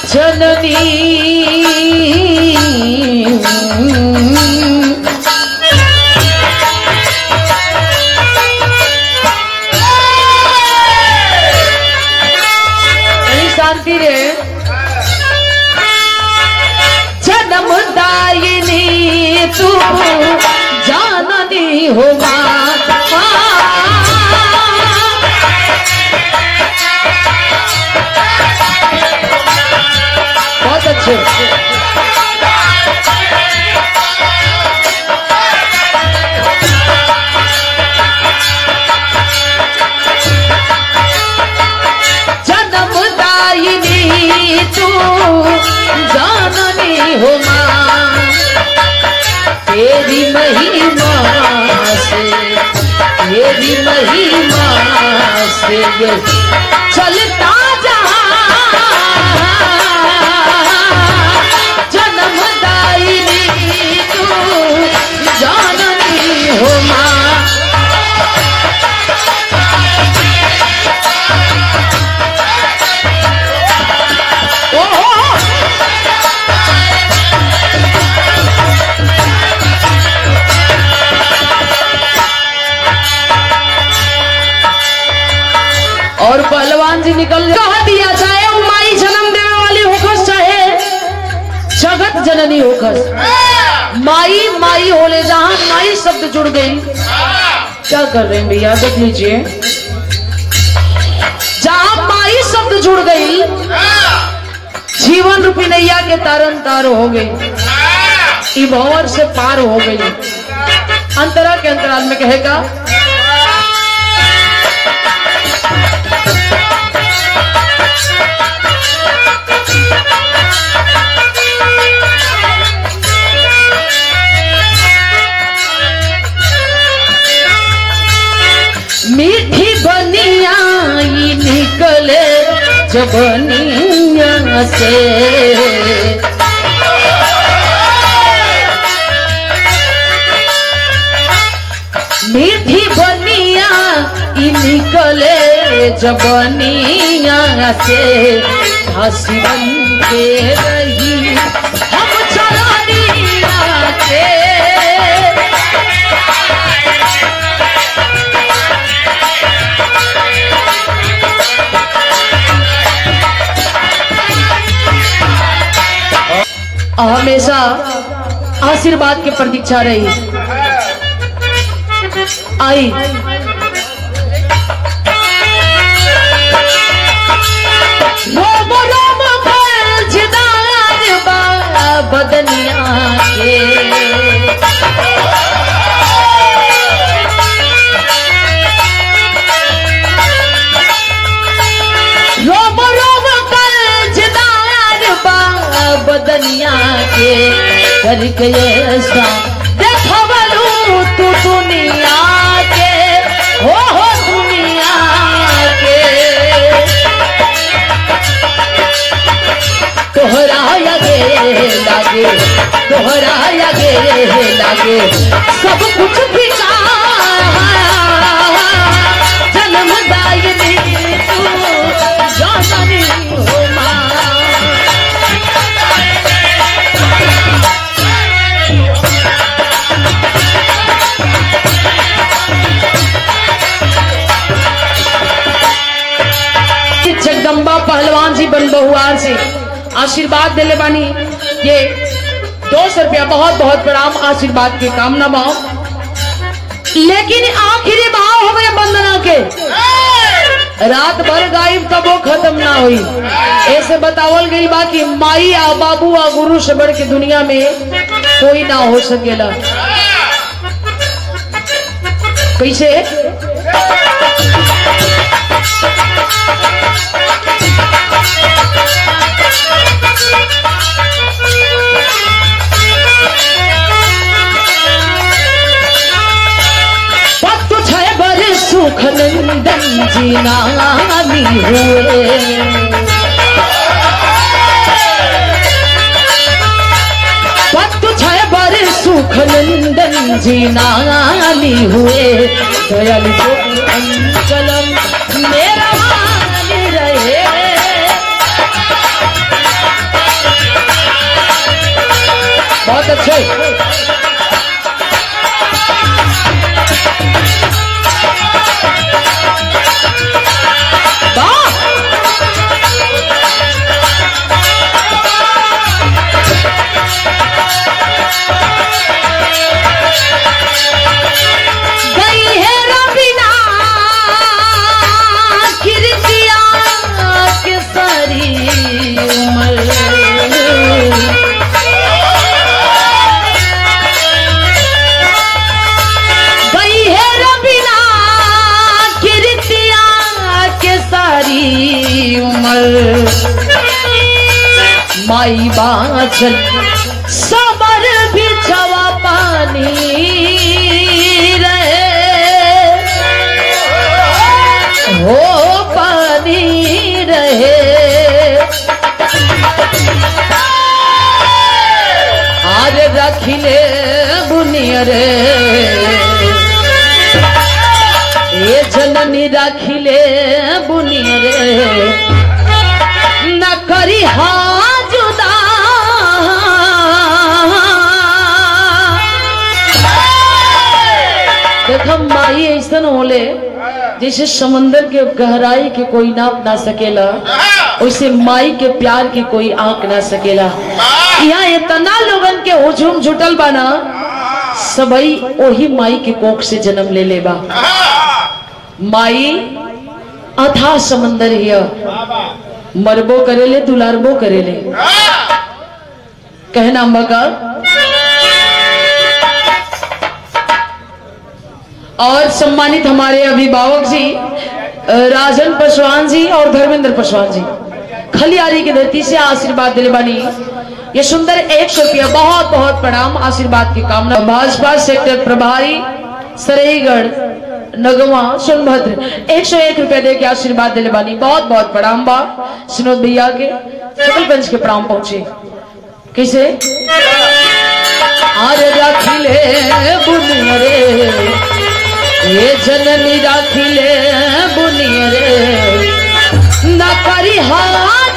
जननी कहीं शांति रे जन्मदायिनी तू जाननी हो माँ बहुत अच्छे जन्मदायिनी तू जाननी हो माँ तेरी महिमा से तेरी महिमा से ये चलता जहाँ जन्मदायिनी तू जाननी हो माँ ओ, ओ, ओ। और पहलवान जी निकल कह दिया चाहे वो माई जन्म देने वाली होखस चाहे जगत जननी होखस माई माई होले जहां माई शब्द जुड़ गई क्या कर रहे हैं भैया देख लीजिए जहां माई शब्द जुड़ गई जीवन रूपी नैया के तारन तार हो गई ई भंवर से पार हो गई अंतरा के अंतराल में कहेगा मीठी बनिया ई निकले जबनिया से मीठी बनिया ई निकले जबनिया से हंसी बन के रही हम चरनिया के हमेशा आशीर्वाद की प्रतीक्षा रही आई रोम रोम फर्जदार बा बदनिया के रोम रोम कर्जदार बा बदनिया के करके ऐसा देखवलू तू दुनिया के हो हो दुनिया के तोहरा लगे लागे तोहरा लगे लागे सब कुछ बिका जन्मदायिनी तू जाननी हो माँ जगदम्बा पहलवान जी बन बहुआर से आशीर्वाद दिले बानी ये दो सौ रुपया बहुत बहुत प्रणाम आशीर्वाद के कामना भाव लेकिन आखिरी भाव हो गए वंदना के रात भर गायब तब वो खत्म ना हुई ऐसे बतावल गई बा कि माई आ बाबू आ गुरु से बढ़ के दुनिया में कोई ना हो सकेला कैसे पत्तु छय बर सुख नंदन जी नामी हुए पत्तु छय बर सुख नंदन जी नामी हुए दयाल जोगी अंचलम मेरा मान रहे बहुत अच्छे वाह गई है रबीना किरतिया के सारी उम्र गई है रबीना किरतिया के सारी उम्र माई बाचल सबर बिछवा पानी रहे हो पानी रहे आज रखिले बुनियरे ए जननी रखिले बुनियरे न करी हा जुदा देखो माई ऐसा होले जैसे समंदर के गहराई के कोई नाप ना सकेला वैसे माई के प्यार के कोई आंक ना सकेला यहाँ इतना लोगन के हुजूम जुटल बाना सबई ओही माई के कोख से जन्म ले लेबा माई अथा समंदर हिया मरबो करेले दुलारबो करेले कहना मगा और सम्मानित हमारे अभिभावक जी अ, राजन पासवान जी और धर्मेंद्र पासवान जी खलियारी की धरती से आशीर्वाद दिले बनी ये सुंदर एक सौ रुपया बहुत बहुत प्रणाम आशीर्वाद की कामना भाजपा सेक्टर प्रभारी सरेगढ़ नगवा सोनभद्र एक सौ एक रुपया दे के आशीर्वाद दिले बानी बहुत बहुत प्रणाम बा सुनोद भैया के सकलगंज के प्रणाम पहुंचे कैसे आज रखिले बुनियरे ये जननी रखिले बुनियरे न करी हार